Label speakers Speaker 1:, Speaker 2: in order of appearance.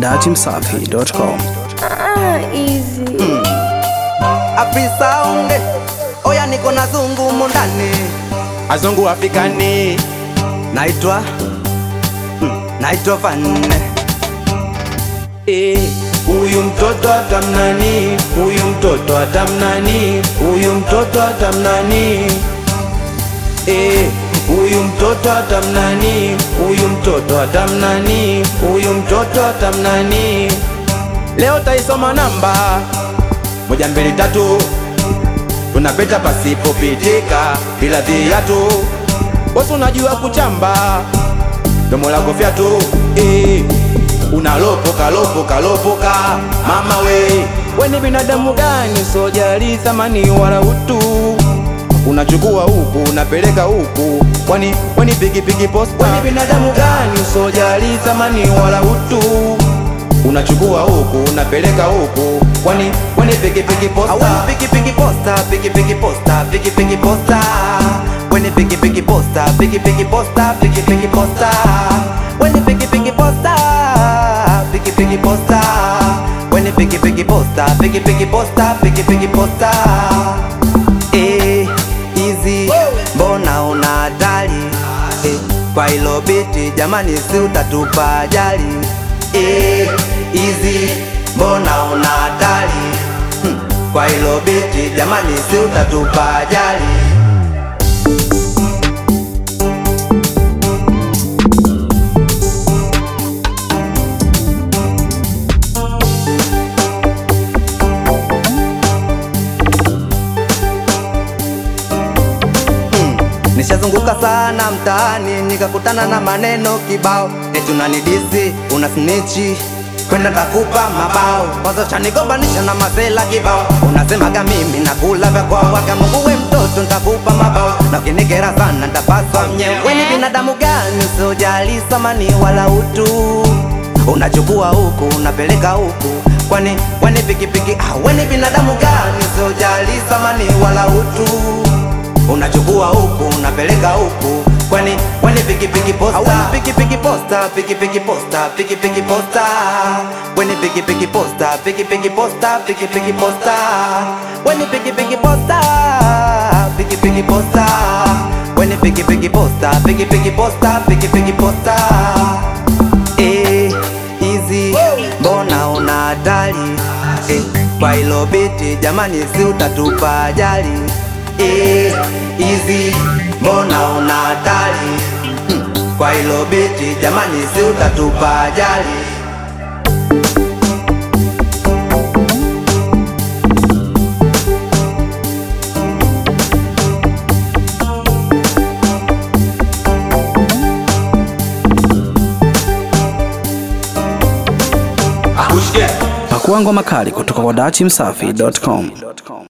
Speaker 1: dachimsafi.com.
Speaker 2: Ah, easy.
Speaker 3: Afri Sound, oya niko na zungu mundani,
Speaker 4: azungu Afrikani
Speaker 3: naitwa mm, naitwa Vanne.
Speaker 4: Eh, huyu mtoto atamnani, huyu mtoto atamnani, huyu mtoto atamnani. Eh, huyu mtoto atamnani, huyu mtoto atamnani, huyu mtoto atamnani. Leo taisoma namba moja mbili tatu, tunapita pasipopitika bila viatu. Bosi unajua kuchamba domo lako fyatu eh, unalopoka lopoka lopoka mama we, we ni binadamu gani sojali thamani wala utu unachukua huku unapeleka huku, kwani kwani pikipiki posta. We ni binadamu gani sojali thamani wala utu unachukua huku unapeleka huku, kwani kwani pikipiki posta.
Speaker 3: Aweni piki piki posta, piki piki posta, piki piki posta. Weni piki piki posta, piki piki posta, piki piki posta. Weni piki piki posta, piki piki posta. Weni piki piki posta, piki piki posta, piki piki posta. Eh, easy, mbona una hatari? Eh, kwa hilo biti jamani, si utatupa ajali? Eh, easy, mbona una hatari? Hmm, kwa hilo biti jamani, si utatupa ajali? Nishazunguka sana mtaani nikakutana na maneno kibao, eti unanidisi una snitchi kwenda takupa mabao, wazo chanigombanisha na masela kibao, unasemaga mimi nakula vya kwao, waka Mungu we mtoto ntakupa mabao, na ukinikera sana ntapaswa mnyewe. We ni binadamu gani usiojali thamani wala utu unachukua huku unapeleka huku, kwani kwani pikipiki ah, we ni binadamu gani usiojali thamani wala utu unachukua huku unapeleka huku, kwani kwani pikipiki posta Aweni pikipiki posta pikipiki posta pikipiki posta weni pikipiki posta pikipiki posta pikipiki posta weni pikipiki posta pikipiki posta weni pikipiki posta pikipiki posta pikipiki posta eh easy mbona una hatari eh, kwa hilo biti jamani, si utatupa ajali eh, easy mbona una hatari hmm, kwa hilo biti jamani, si utatupa ajali
Speaker 4: Akushike
Speaker 1: Pakua ngoma kali kutoka kwa dachimsafi.com.